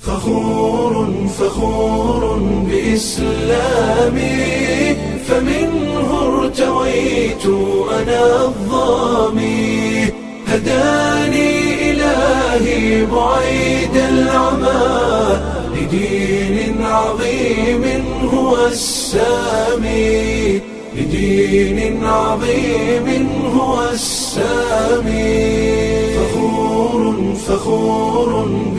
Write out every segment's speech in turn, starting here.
فخور فخور بإسلامي فمنه ارتويت أنا الظامي هداني إلهي بعيد العمى لدين عظيم هو السامي لدين عظيم هو السامي فخور فخور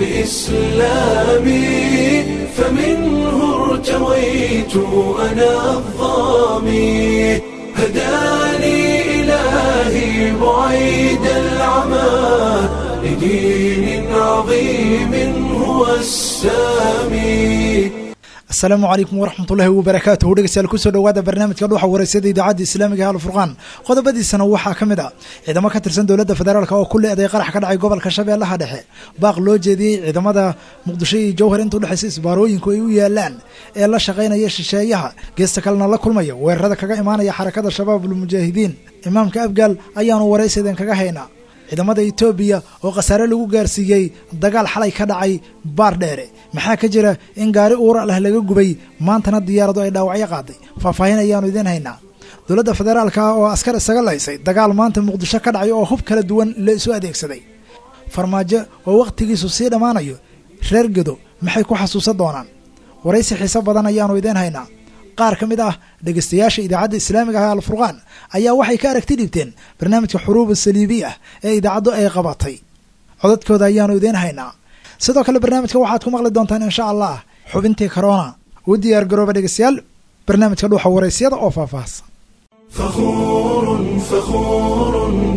بإسلامي فمنه ارتويت أنا الظامي هداني إلهي بعيد العمى لدين عظيم هو السامي asalaamu calaykum waraxmatullaahi wabarakaatuhu dhegeystayaal kusoo dhowaada barnaamijka dhuuxa wareysada idaacadda islaamiga ee alfurqaan qodobadiisana waxaa ka mid ah ciidamo ka tirsan dowladda federaalk oo ku le-day qarax ka dhacay gobolka shabeellaha dhexe baaq loo jeediyey ciidamada muqdisho iyo jowhar inta udhexaysa isbaarooyinku ay u yaalaan ee la shaqaynaya shisheeyaha geesta kalena la kulmaya weerarada kaga imaanaya xarakada shabaabulmujaahidiin imaamka abgaal ayaanu waraysadeen kaga haynaa ciidamada etoobiya oo khasaare lagu gaarsiiyey dagaal xalay ka dhacay baar dheere maxaa ka jira in gaari uura lah laga gubay maantana diyaaradu ay dhaawacyo qaaday faahfaahin ayaanu idiin haynaa dowladda federaalka ah oo askar isaga laysay dagaal maanta muqdisho ka dhacay oo hub kala duwan la isu adeegsaday farmaajo oo wakhtigiisu sii dhammaanayo reer gedo maxay ku xasuusan doonaan waraysi xiiso badan ayaanu idiin haynaa qaar ka mid ah dhegeystayaasha idaacadda islaamiga ah alfurqaan ayaa waxay ka aragti dhibteen barnaamijka xuruuba saliibi ah ee idaacaddu ay qabatay codadkooda ayaanu idiin haynaa sidoo kale barnaamijka waxaad ku maqli doontaan insha allah xubintii corona u diyaar garooba dhegeystayaal barnaamijka dhuuxa waraysyada oo faahfaahsan فخور فخور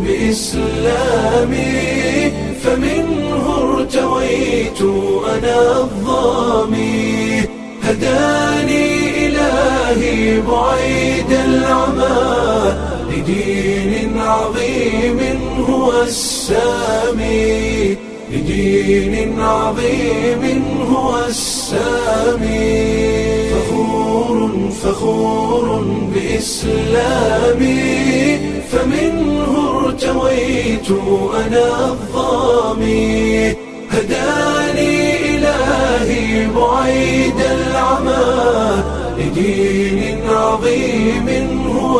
بإسلامي فمنه ارتويت أنا الظامي هداني إلهي بعيد العمى لدين عظيم هو السامي لدين عظيم هو السامي فخور فخور بإسلامي فمنه ارتويت أنا الظامي هداني إلهي بعيد العمى لدين عظيم هو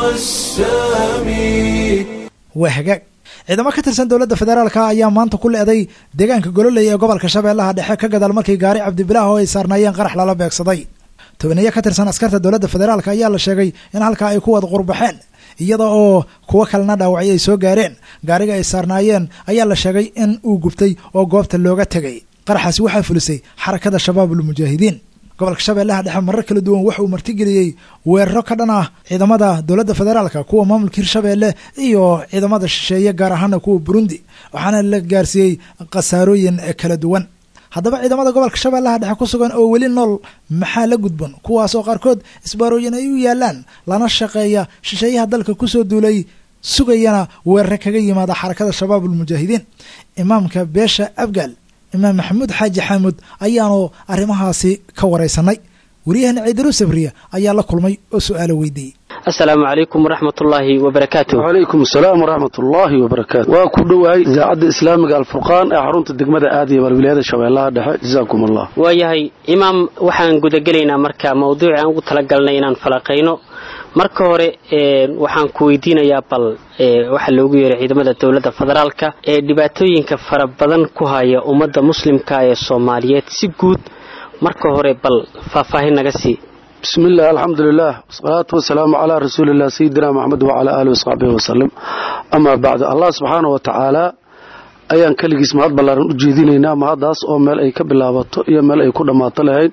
السامي waa hagaag ciidamo ka tirsan dowladda federaalka ayaa maanta ku le-day deegaanka gololey ee gobolka shabeellaha dhexe ka gadaal markii gaari cabdibilaah oo ay saarnaayeen qarax lala beegsaday tobaniyo ka tirsan askarta dowladda federaalk ayaa la sheegay in halkaa ay ku wada qurbaxeen iyada oo kuwo kalena dhaawacyo ay soo gaareen gaariga ay saarnaayeen ayaa la sheegay in uu gubtay oo goobta looga tegay qaraxaasi waxaa fulisay xarakada shabaabulmujaahidiin gobolka shabeellaha dhexe marar kala duwan waxa uu martigeliyey weeraro ka dhan ah ciidamada dowladda federaalka kuwa maamulka hirshabeelle iyo ciidamada shisheeye gaar ahaana kuwa burundi waxaana la gaarsiiyey khasaarooyin kala duwan haddaba ciidamada gobolka shabeellaha dhexe ku sugan oo weli nool maxaa la gudban kuwaas oo qaarkood isbaarooyin ay u yaalaan lana shaqeeya shisheeyaha dalka kusoo duulay sugayana weerare kaga yimaada xarakada shabaabulmujaahidiin imaamka beesha abgaal imaam maxamuud xaaji xaamud ayaanu arrimahaasi ka waraysanay wariyahana ciidaru sabriya ayaa la kulmay oo su-aalo weydiiyey asalaamu calaykum waraxmatullaahi wabarakaatu wacalaykum asalaam waraxmat ullaahi wabarakaatu waa ku dhowahay idaacadda islaamiga alfurqaan ee xarunta degmada aadiya balwilaayada shabeellaha dhexe jazaakum allah waayahay imaam waxaan gudagelaynaa marka mawduuci aan ugu talagalnay inaan falaqayno marka hore waxaan ku weydiinayaa bal waxaa loogu yeeray ciidamada dowladda federaalka ee dhibaatooyinka fara badan ku haya ummadda muslimka ee soomaaliyeed si guud marka hore bal faahfaahin naga sii bismi illah alxamdulilah wasalaatu wasalaamu calaa rasuuliillah sayidina maxamed wacalaa aalihi wasaxbihi wasalam amaa bacdu allah subxaana wa tacaala ayaan keligiis mahad ballaaran u jeedinaynaa mahaddaas oo meel ay ka bilaabato iyo meel ay ku dhammaato lahayd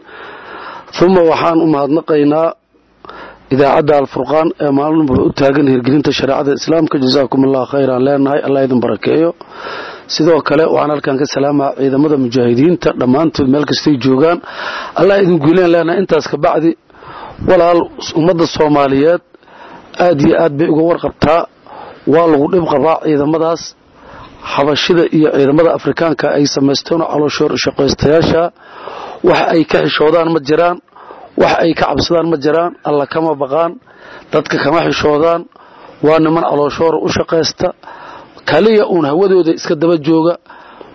uma waxaan u mahadnaqaynaa idaacadda alfurqaan ee maalinba u taagan hirgelinta shareecada islaamka jazaakum allah khayran leenahay allah idin barakeeyo sidoo kale waxaan halkan ka salaamaa ciidamada mujaahidiinta dhammaantood meel kastay joogaan allah idin guuleen leenahay intaas ka bacdi walaal ummadda soomaaliyeed aad iyo aad bay uga warqabtaa waa lagu dhib qabaa ciidamadaas xabashida iyo ciidamada afrikaanka ay samaysteen calooshoor shaqaystayaasha wax ay ka xishoodaan ma jiraan wax ay ka cabsadaan ma jiraan alla kama baqaan dadka kama xishoodaan waa niman calooshoora u shaqaysta kaliya uun hawadooda iska daba jooga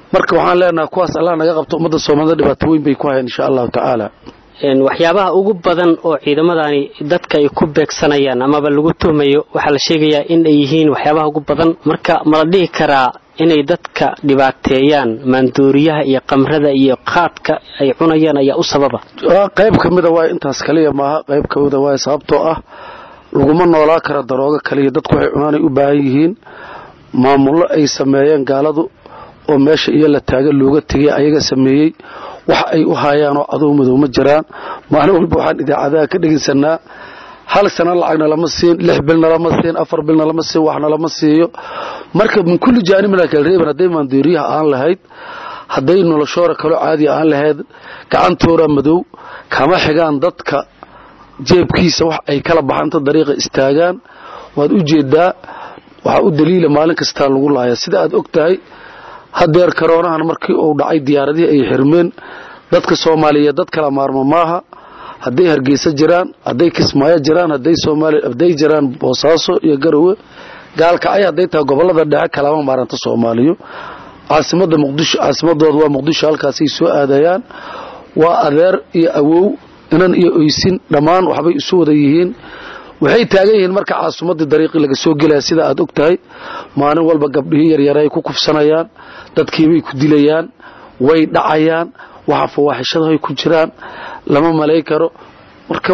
marka waxaan leenahay kuwaas allah naga qabto ummadda soomaalida dhibaato weyn bay ku hayaan insha allahu tacaala waxyaabaha ugu badan oo ciidamadani dadka ay ku beegsanayaan amaba lagu tuhmayo waxaa la sheegayaa in ay yihiin waxyaabaha ugu badan marka ma la dhihi karaa inay dadka dhibaateeyaan maandooriyaha iyo qamrada iyo qaadka ay cunayaan ayaa u sababa qayb ka mida waay intaas kaliya maaha qayb ka mida waay sababtoo ah laguma noolaa kara daroogo kaliya dadku waxay cunaanay u baahan yihiin maamullo ay sameeyeen gaaladu oo meesha iyo la taaga looga tegay ayaga sameeyey wax ay u haayaanoo cadow madow ma jiraan maalin walba waxaan idaacadaha ka dhegaysanaa hal sana lacagna lama siin lix bilna lama siin afar bilna lama siin waxna lama siiyo marka min kulli jaanibna kala reeban hadday maandooriyaha aan lahayd hadday noloshoora kaloo caadiya aan lahayd gacantoora madow kama xigaan dadka jeebkiisa wax ay kala baxaan inta dariiqa istaagaan waad u jeedaa waxaa u daliila maalin kastaa lagu laaya sida aad og tahay hadeer karoonahan markii uu dhacay diyaaradihii ay xirmeen dadka soomaaliyeed dad kala maarmo maaha hadday hargeysa jiraan hadday kismaayo jiraan hadday jiraan boosaaso iyo garowe gaalkacay hadday tahay gobolada dhexe kalama maaranta soomaaliyo caasimada muqdisho caasimadooda waa muqdisho halkaasay soo aadayaan waa adeer iyo awow inan iyo oysin dhammaan waxbay isu wada yihiin waxay taagan yihiin marka caasimadii dariiqii laga soo gelaya sida aad og tahay maalin walba gabdhihii yaryara ay ku kufsanayaan dadkiibay ku dilayaan way dhacayaan waxa fawaaxishadahay ku jiraan lama malay karo marka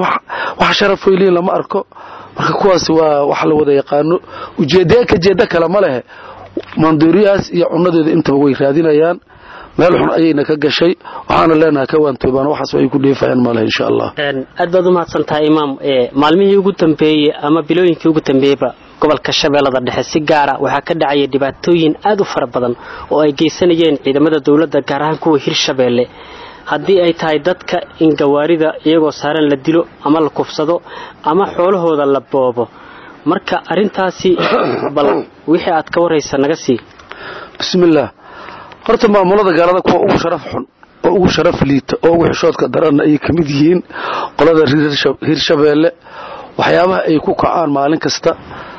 wax sharaf weyliin lama arko marka kuwaas waa wax la wada yaqaano ujeedee ka jeeda kale ma lehe maandooriyahaas iyo cunadeeda intaba way raadinayaan meel xun ayayna ka gashay waxaana leenahay ka waantoobaan waxaas ay ku dheefayaan male insha allah aad baad u mahadsan tahay imaam maalmihii ugu dambeeyey ama bilooyinkii ugu dambeeyeyba gobolka shabeellada dhexe si gaara waxaa ka dhacaya dhibaatooyin aad u fara badan oo ay geysanayeen ciidamada dowladda gaar ahaan kuwa hirshabeelle haddii ay tahay dadka in gawaarida iyagoo saaran la dilo ama la kufsado ama xoolahooda la boobo marka arrintaasi bal wixii aad ka waraysa naga sii bismillaah horta maamulada gaalada kuwa ugu sharaf xun oo ugu sharaf liita oo ugu xishoodka daranna ayay ka mid yihiin qolada hirshabeelle waxyaabaha ay ku kacaan maalin kasta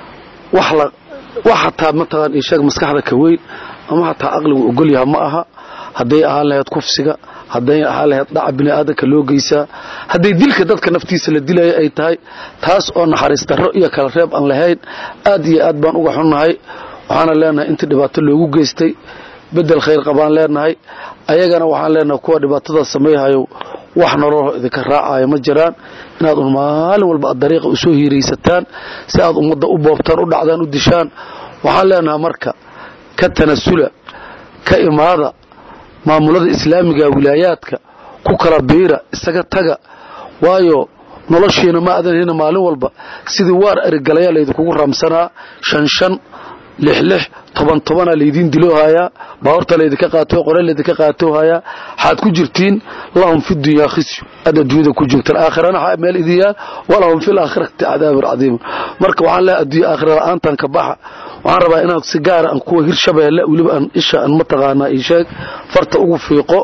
wax hataa mataqaan isheeg maskaxda ka weyn ama hataa aqligu ogolyaha ma aha hadday ahaan lahayd kufsiga hadday ahaan lahayd dhaca bini'aadanka loo geysaa hadday dilka dadka naftiisa la dilaya ay tahay taas oo naxariis darro iyo kala reeb aan lahayn aad iyo aad baan uga xunnahay waxaana leenahay intii dhibaato loogu geystay bedel khayr qabaan leenahay ayagana waxaan leenahay kuwa dhibaatada samayhayo wax nololho idinka raacayo ma jiraan inaad un maalin walba aad dariiqa usoo hiiraysataan si aad ummadda u boobtaan u dhacdaan u dishaan waxaan leenahay marka ka tanasula ka imaada maamulada islaamiga wilaayaadka ku kala biira isaga taga waayo noloshiina ma adan hina maalin walba sidii waar erigalayaa laydinkugu raamsanaa shan shan lix lix toban tobana laydiin diloohayaa baawarta laydinka qaato qore laydinka qaatoohayaa waxaad ku jirtiin lahum fi dunyaa khisyu aad adduunyada ku joogtaan aakhirana meel idiyaan walahum fi laakhirati cadaabun cadiimun marka waxaan leehay adduunya aakhira la'aantan ka baxa waxaan rabaa inaad si gaara aan kuwa hirshabeelle weliba aan isha aan mataqaanaa isheeg farta ugu fiiqo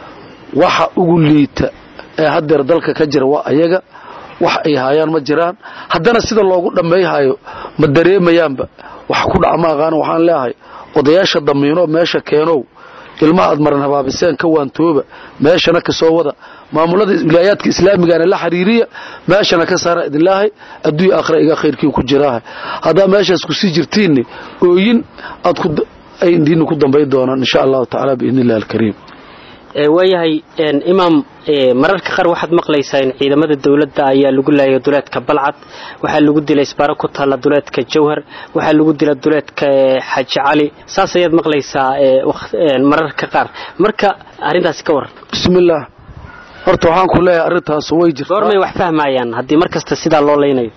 waxa ugu liita ee haddeer dalka ka jira waa ayaga wax ay haayaan ma jiraan haddana sida loogu dhammayhayo ma dareemayaanba wax ku dhaca ma aqaana waxaan leeyahay odayaasha damiino meesha keenow ilmaha aad maran habaabiseen ka waantooba meeshana ka soo wada maamulada wilaayaadka islaamigana la xiriiriya meeshana ka saara idinlaahay adduunya aakhira iga khayrkii ku jiraahay haddaa meeshaas kusii jirtiinni ooyin aad ay indiina ku dambay doonaan insha allahu tacaala biidni illahi alkariim waayahay imaam mararka qaar waxaad maqlaysaa in ciidamada dowladda ayaa lagu laayay duleedka balcad waxaa lagu dilay isbaaro ku taalla duleedka jawhar waxaa lagu dila duleedka xaji cali saas ayaad maqlaysaa mararka qaar marka arrintaasi ka waran bismillaah horta waxaan ku leeyahay arrintaas way jirtaa goormay wax fahmayaan haddii mar kasta sidaa loo laynayo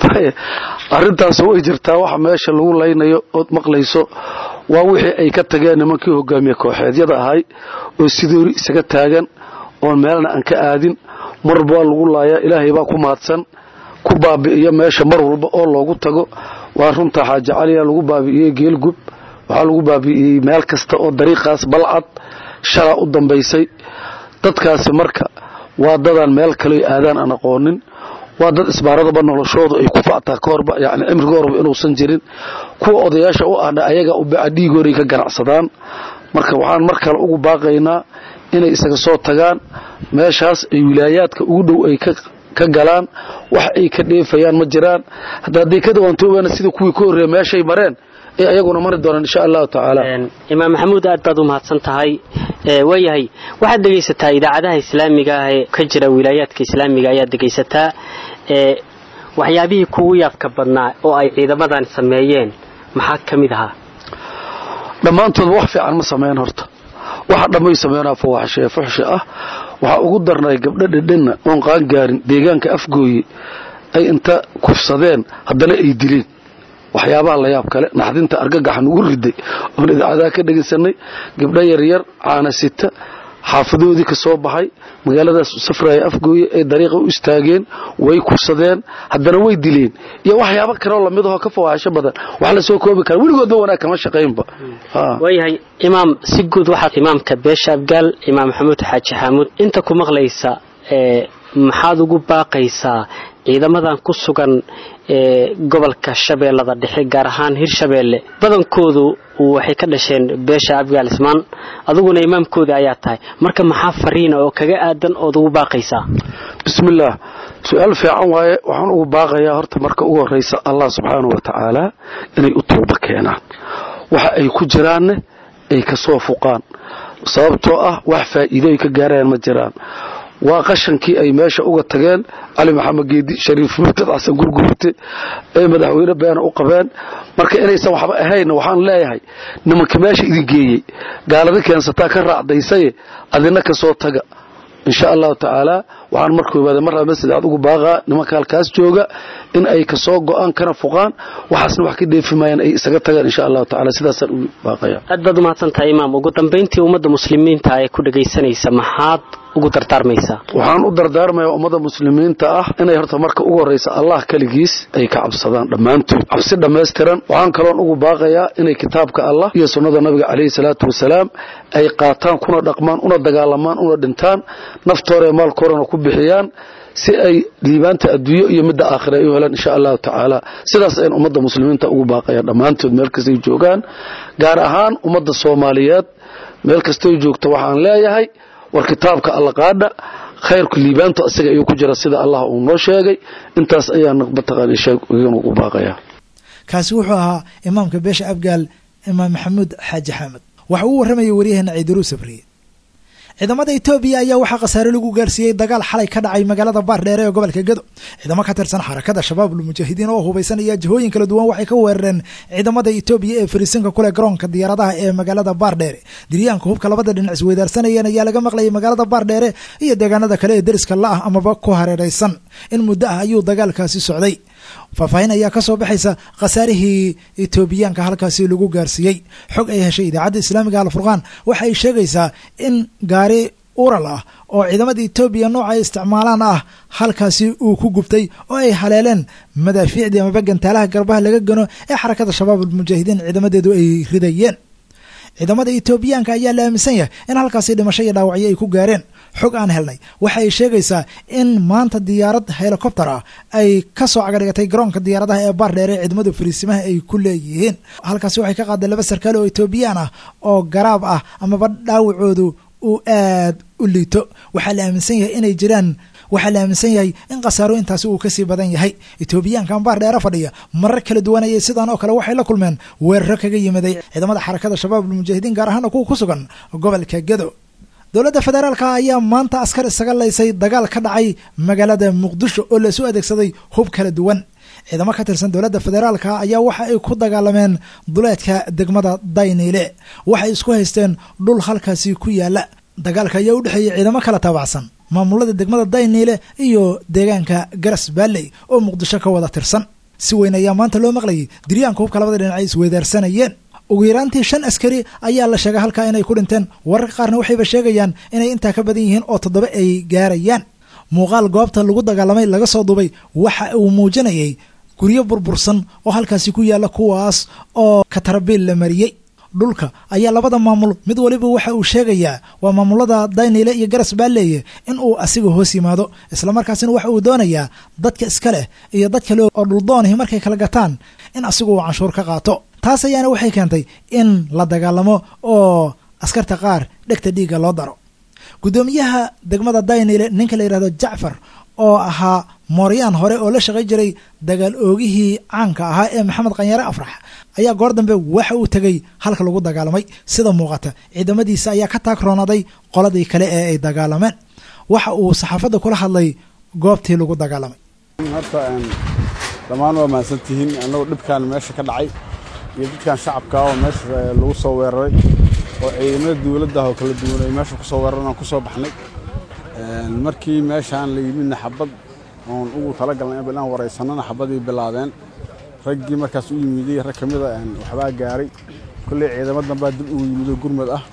arrintaas way jirtaa waxa meesha lagu laynayo ood maqlayso waa wixii ay ka tageen nimankii hogaamiye kooxeedyada ahay oo sidoori isaga taagan oon meelna aan ka aadin marba waa lagu laayaa ilaahay baa ku mahadsan ku baabi'iyo meesha mar walba oo loogu tago waa runta xaaji caliya lagu baabi'iyey geelgub waxaa lagu baabi'iyey meel kasta oo dariiqaas balcad shalaa u dambaysay dadkaasi marka waa dadaan meel kale aadaan aan aqoonin waa dad isbaaradaba noloshoodu ay ku factaa ka horba yani cimriga horba inuusan jirin kuwa odayaasha u ahna ayaga u baca dhiigooray ka ganacsadaan marka waxaan mar kale ugu baaqaynaa inay isaga soo tagaan meeshaas ay wilaayaadka ugu dhow ay ka galaan wax ay ka dheefayaan ma jiraan hadda hadday ka dawaantoobaana sida kuwii ka horreeya meeshay mareen ee ayaguna mari doonaan insha allahu tacaala imaam maxamuud aad baad u mahadsan tahay waayahay waxaad dhegaysataa idaacadaha islaamiga ah ee ka jira wilaayaadka islaamiga ayaad dhegaysataa waxyaabihii kugu yaabka badnaa oo ay ciidamadan sameeyeen maxaa ka mid ahaa dhammaantoodba wax fiican ma sameyn horta waxa dhammay sameynaa fawaaxshee fuxshi ah waxaa ugu darnay gabdho dhedhenna oon qaangaarin deegaanka afgooye ay inta kufsadeen haddana ay dileen waxyaabaha la yaab kale naxdinta argagaxan ugu riday oon idaacadaha ka dhegaysanay gabdho yaryar caana sita xaafadoodii ka soo baxay magaaladaas safraya afgooye ay dariiqa u istaageen way kufsadeen haddana way dileen iyo waxyaabo kaleoo lamid ahoo ka fawaaxisho badan wax lasoo koobi kara weligoodba wanaag kama shaqaynba waayahay imaam si guud waxaad imaamka beesha abgaal imaam maxamuud xaaji xaamuud inta ku maqlaysa maxaad ugu baaqaysaa ciidamadan ku sugan ee gobolka shabeellada dhexe gaar ahaan hirshabeelle badankoodu waxay ka dhasheen beesha abgaal ismaan aduguna imaamkooda ayaa tahay marka maxaa fariina oo kaga aadan ood ugu baaqaysaa bismillaah su-aal fiican waaye waxaan ugu baaqayaa horta marka ugu horraysa allah subxaanau wa tacaala inay u tooba keenaan waxa ay ku jiraanne ay ka soo fuqaan sababtoo ah wax faa'iido ay ka gaarayaan ma jiraan waa qashankii ay meesha uga tageen cali maxamed geedi shariif murtad xasan gurgurte ay madaxweyne beena u qabeen marka inaysan waxba ahaynna waxaan leeyahay nimanka meesha idin geeyey gaalada keensataa ka raacdaysaye adina ka soo taga insha allahu tacaala waxaan mar koobaada mar laba saddexaad ugu baaqaa nimanka halkaas jooga in ay kasoo go-aan kana fuqaan waxaasna wax ka dheefi maayaan ay isaga tagaan insha allahu tacala sidaasaan ugu baaqaya aad baad umahadsan tahay imaam ugu dambayntii ummadda muslimiinta ee ku dhagaysanaysa maxaad ugu dardaarmaysaa waxaan u dardaarmayaa ummada muslimiinta ah inay horta marka ugu horraysa allah keligiis ay ka cabsadaan dhammaantood cabsi dhammaystiran waxaan kaloon ugu baaqayaa inay kitaabka allah iyo sunnada nabiga calayhi salaatu wasalaam ay qaataan kuna dhaqmaan una dagaalamaan una dhintaan naftoora ee maalkoorana ku bixiyaan si ay liibaanta adduunyo iyo midda aakhira ay u helaan insha allahu tacaala sidaas ayn ummadda muslimiinta ugu baaqayaan dhammaantood meel kastay joogaan gaar ahaan ummadda soomaaliyeed meel kastay joogto waxaan leeyahay war kitaabka alla qaadha khayrku liibaantu asaga ayuu ku jira sida allah uu noo sheegay intaas ayaa mataqaana sheegn ugu baaqaya kaasi wuxuu ahaa imaamka beesha abgaal imaam maxamuud xaaji xaamed waxa uu warramayay waryaheena ciidaruu sabriye ciidamada etoobiya ayaa waxaa khasaare lagu gaarsiiyey dagaal xalay ka dhacay magaalada baardheere ee gobolka gedo ciidamo ka tirsan xarakada shabaabul mujaahidiin oo hubeysan ayaa jihooyin kala duwan waxay ka weerareen ciidamada etoobiya ee fariisinka kule garoonka diyaaradaha ee magaalada baardheere diryaanka hubka labada dhinac isweydaarsanayeen ayaa laga maqlayay magaalada baardheere iyo deegaanada kale ee deriska la ah amaba ku hareeraysan in muddo ah ayuu dagaalkaasi socday faahfaahin ayaa ka soo baxaysa khasaarihii etoobiyaanka halkaasi lagu gaarsiiyey xog ay heshay idaacadda islaamiga alfurqaan waxa ay sheegaysaa in gaari ural ah oo ciidamada etoobiya nooca ay isticmaalaan ah halkaasi uu ku gubtay oo ay haleeleen madaafiicdii amaba gantaalaha garbaha laga gano ee xarakada shabaab almujaahidiin ciidamadeedu ay ridayeen ciidamada etoobiyaanka ayaa la aaminsan yahay in halkaasi dhimasho iyo dhaawacyo ay ku gaareen xog aan helnay waxa ay sheegaysaa in maanta diyaarad helikobter ah ay ka soo cagadhigatay garoonka diyaaradaha ee baardheere ciidamada fariisimaha ay ku leeyihiin halkaasi waxay ka qaadeen laba sarkaal oo etoobiyaan ah oo garaab ah amaba dhaawacoodu uu aad u liito waxaa la aaminsan yahay inay jiraan waxaa la aaminsan yahay in khasaaro intaasi uu kasii badan yahay etoobiyaankan baardheere fadhiya marar kala duwanayay sidaan oo kale waxay la kulmeen weeraro kaga yimiday ciidamada xarakada shabaabul mujaahidiin gaar ahaana kuwa ku sugan gobolka gedo dowladda federaalka ayaa maanta askar isaga laysay dagaal ka dhacay magaalada muqdisho oo laisu adeegsaday hub kala duwan ciidamo ka tirsan dowladda federaalka ayaa waxa ay ku dagaalameen duleedka degmada dayniile waxay isku haysteen dhul halkaasi ku yaala dagaalka ayaa u dhexeeyey ciidamo kala taabacsan maamulada degmada dayniile iyo deegaanka garas baalley oo muqdisho ka wada tirsan si weyn ayaa maanta loo maqlayay diryaanka hubka labada dhinac ay isweydaarsanayeen ugu yaraantii shan askari ayaa la sheegay halkaa inay ku dhinteen wararka qaarna waxayba sheegayaan inay intaa ka badan yihiin oo toddoba ay gaarayaan muuqaal goobta lagu dagaalamay laga soo dubay waxa uu muujinayay guryo burbursan oo halkaasi ku yaalla kuwaas oo katarabiil la mariyey dhulka ayaa labada maamul mid waliba waxa uu sheegayaa waa maamulada dayniile iyo garas baaleeye in uu asiga hoos yimaado islamarkaasina waxa uu doonayaa dadka iska leh iyo dad kale oo dhuldoonihi markay kala gataan in asigu uu canshuur ka qaato taas ayaana waxay keentay in la dagaalamo oo askarta qaar dhegta dhiigga loo daro guddoomiyaha degmada daynile ninka la yidhahdo jacfar oo ahaa mooryaan hore oo la shaqay jiray dagaal oogihii caanka ahaa ee maxamed qanyare afrax ayaa goor dambe waxa uu tegey halka lagu dagaalamay sida muuqata ciidamadiisa ayaa ka taagroonaday qoladii kale ee ay dagaalameen waxa uu saxaafadda kula hadlay goobtii lagu dagaalamay horta dhammaan waa mahadsantihiin annagoo dhibkan meesha ka dhacay iyo dadkan shacabka oo meesha lagu soo weeraray oo ciidamada dowladda oo kala duwan ay meesha ku soo weeraran aan ku soo baxnay markii meeshaan la yimidna xabad oon ugu talagalnay inaan waraysanana xabadii bilaabeen raggii markaas u yimiday rag ka mida waxbaa gaaray kolley ciidamo dambaa dib ugu yimido gurmad ah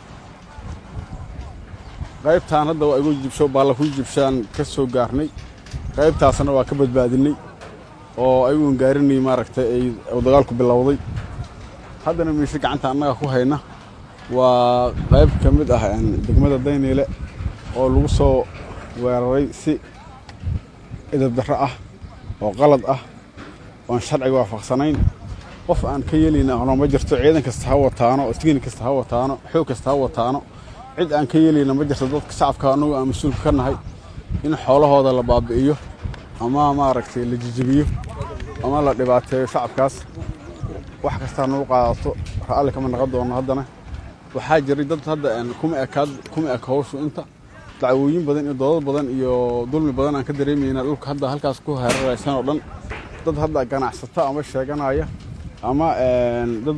qaybtaan hadda waa igu jibsho baalla ku jibshaan ka soo gaarnay qaybtaasna waa ka badbaadinay oo ayuun gaarinay maaragtay ay dagaalku bilowday haddana miishe gacanta annaga ku hayna waa qayb ka mid ah degmada dayniile oo lagu soo weeraray si edab darro ah oo qalad ah oon sharciga waafaqsanayn qof aan ka yeelayna ano ma jirto ciidan kasta ha wataano oo tigni kasta ha wataano xoog kasta ha wataano cid aan ka yeelayna ma jirto dadka shacabka annagu aan mas-uulka ka nahay in xoolahooda la baabi'iyo ama maaragtay la jijibiyo ama la dhibaateeyo shacabkaas wax kastaa nagu qaadato ra'alli kama naqon doono haddana waxaa jiray dad hadda kuma ekaad kuma eka hawshu inta dacwooyin badan iyo doodad badan iyo dulmi badan aan ka dareemayna dhulka hadda halkaas ku hareeraysan oo dhan dad hadda ganacsata ama sheeganaya ama dad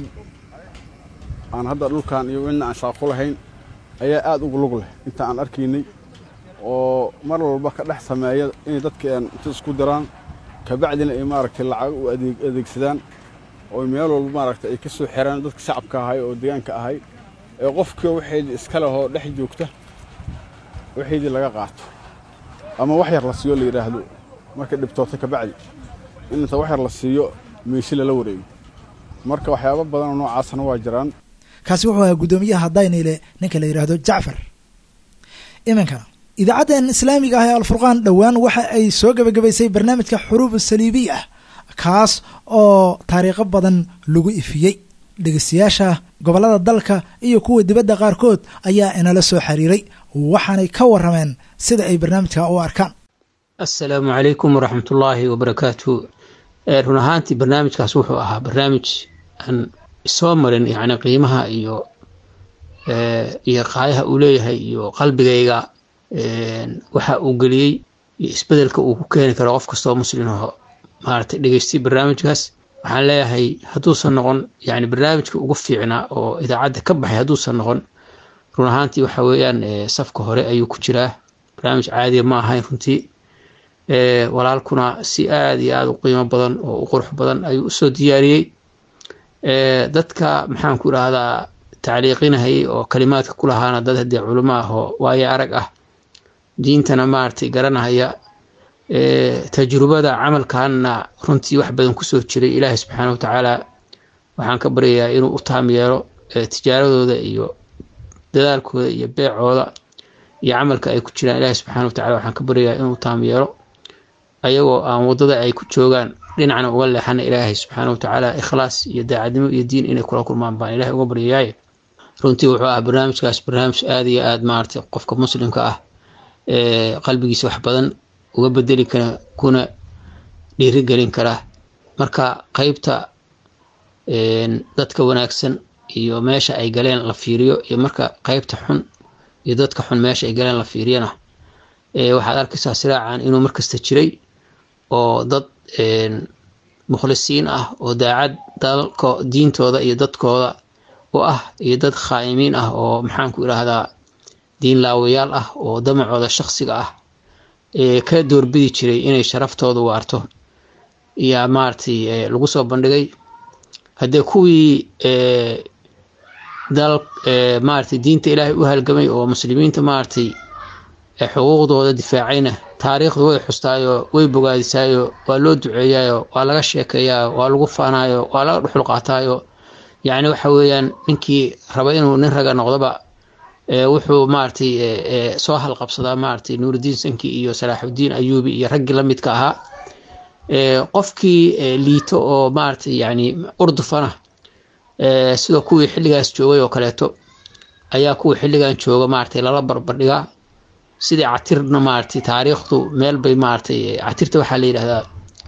aan hadda dhulkan iyo ina aan shaaqo lahayn ayaa aad ugu lug leh inta aan arkaynay oo mar walba ka dhex sameeya inay dadka inta isku diraan kabacdina ay maaragtay lacag u adeegsadaan oo meel walba maaragtay ay ka soo xiraan dadka shacabka ahay oo deegaanka ahay ee qofkii waxaydii iska lehoo dhex joogta waxaydii laga qaato ama wax yar la siiyo la yidhaahdo markay dhibtoota kabacdi in inta wax yar la siiyo meeshi lala wareego marka waxyaabo badanoo noocaasna waa jiraan kaasi wuxuu ahaa guddoomiyaha dayniile ninka la yidhaahdo jacfar iminkana idaacaddan islaamiga ah ee alfurqaan dhowaan waxa ay soo gebagabaysay barnaamijka xuruub saliibiy ah kaas oo taariikho badan lagu ifiyey dhegeystayaasha gobollada dalka iyo kuwa dibadda qaarkood ayaa inala soo xiriiray waxaanay ka warrameen sida ay barnaamijka u arkaan assalaamu calaykum waraxmatullaahi wabarakaatu run ahaantii barnaamijkaas wuxuu ahaa barnaamij aan soo marin yacni qiimaha iyo iyo qaayaha uu leeyahay iyo qalbigayga waxa uu geliyey iyo isbedelka uu ku keeni karo qof kastoo muslim aho maaragtay dhegeystay barnaamijkaas waxaan leeyahay hadduusan noqon yani barnaamijka ugu fiicnaa oo idaacadda ka baxay hadduusan noqon run ahaantii waxa weeyaan safka hore ayuu ku jiraa barnaamij caadiya ma ahayn runtii walaalkuna si aada iyo aada u qiimo badan oo u qurux badan ayuu usoo diyaariyey dadka maxaan ku idhaahdaa tacliiqinahayay oo kalimaadka ku lahaana dad haddee culimo ah oo waayo arag ah diintana maaragtay garanahaya tajrubada camalkanna runtii wax badan kusoo jiray ilaahay subxaana wa tacaala waxaan ka baryayaa inuu u taam yeelo tijaaradooda iyo dadaalkooda iyo beecooda iyo camalka ay ku jiraan ilaahay subxaana wa tacala waxaan ka baryayaa inuu taam yeelo ayagoo aan waddada ay ku joogaan dhinacna uga leexana ilaahay subxaana wa tacaala ikhlaas iyo daacadnimo iyo diin inay kula kulmaan baan ilahay uga baryayaaye runtii wuxuu ahaa barnaamijkaas barnaamij aada iyo aada maaragtay qofka muslimka ah ee qalbigiisa wax badan uga bedeli kara kuna dhiirigelin kara marka qeybta dadka wanaagsan iyo meesha ay galeen la fiiriyo iyo marka qeybta xun iyo dadka xun meesha ay galeen la fiiriyana waxaad arkaysaa siraacan inuu markasta jiray oo dad mukhlisiin ah oo daacad dalko diintooda iyo dadkooda u ah iyo dad khaa'imiin ah oo maxaanku idhaahdaa diin laawayaal ah oo damacooda shaksiga ah ee ka doorbidi jiray inay sharaftooda waarto yaa maaragtay lagu soo bandhigay haddee kuwii dal maaragtay diinta ilaahay u halgamay oo muslimiinta maaragtay xuquuqdooda difaacayna taariikhdu way xustaayo way bogaadisaayo waa loo duceeyaayo waa laga sheekeeyaayo waa lagu faanaayo waa laga dhuxul qaataayo yacni waxa weeyaan ninkii raba inuu nin raga noqdoba wuxuu maaragtay soo halqabsadaa maaragtay nuurudiin sanki iyo salaaxudiin ayuubi iyo raggii la midka ahaa qofkii liito oo maaragtay yani urdufana sidoo kuwii xilligaas joogay oo kaleeto ayaa kuwa xilligan jooga maaragtay lala barbardhigaa sidii catirna maaragtay taariikhdu meel bay maaragtay catirta waxaa la yidhahdaa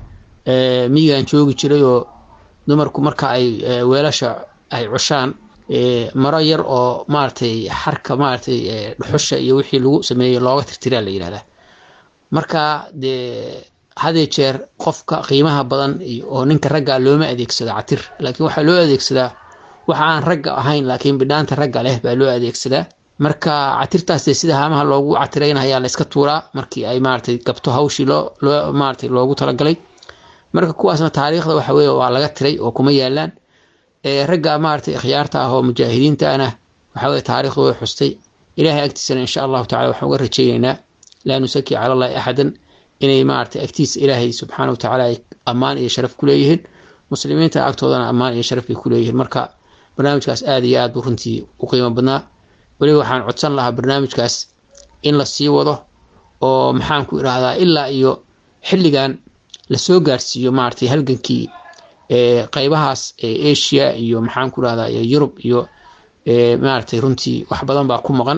miyigan joogi jiray oo dumarku marka ay weelasha ay cushaan maro yar oo maaragtay xarka maaragtay dhuxusha iyo wixii lagu sameeyey looga tirtiraa la yidhahdaa marka dee hadee jeer qofka qiimaha badan oo ninka ragga looma adeegsado catir laakiin waxaa loo adeegsadaa waxa aan ragga ahayn laakiin bidhaanta ragga leh baa loo adeegsadaa marka catirtaas dee sida haamaha loogu catiraynayaa la iska tuuraa markii ay maaragtay gabto hawshii loo loo maaragtay loogu talagalay marka kuwaasna taariikhda waxa weeye waa laga tiray oo kuma yaalaan ragga maaragtay ikhyaarta ah oo mujaahidiinta ana waxa weye taariikhdu way xustay ilaahay agtiisana insha allahu tacala waxaan uga rajaynaynaa laa nusaki cala allahi axadan inay maaragtay agtiisa ilaahay subxaana wa tacaala ay ammaan iyo sharaf ku leeyihiin muslimiinta agtoodana ammaan iyo sharaf bay ku leeyihiin marka barnaamijkaas aada iyo aad buu runtii u qiimo badnaa weliba waxaan codsan lahaa barnaamijkaas in la sii wado oo maxaan ku idhaahdaa ilaa iyo xilligan lasoo gaarsiiyo maaragtay halgankii qeybahaas asia iyo maxaan ku idhahdaa yurub iyo maaragtay runtii wax badan baa ku maqan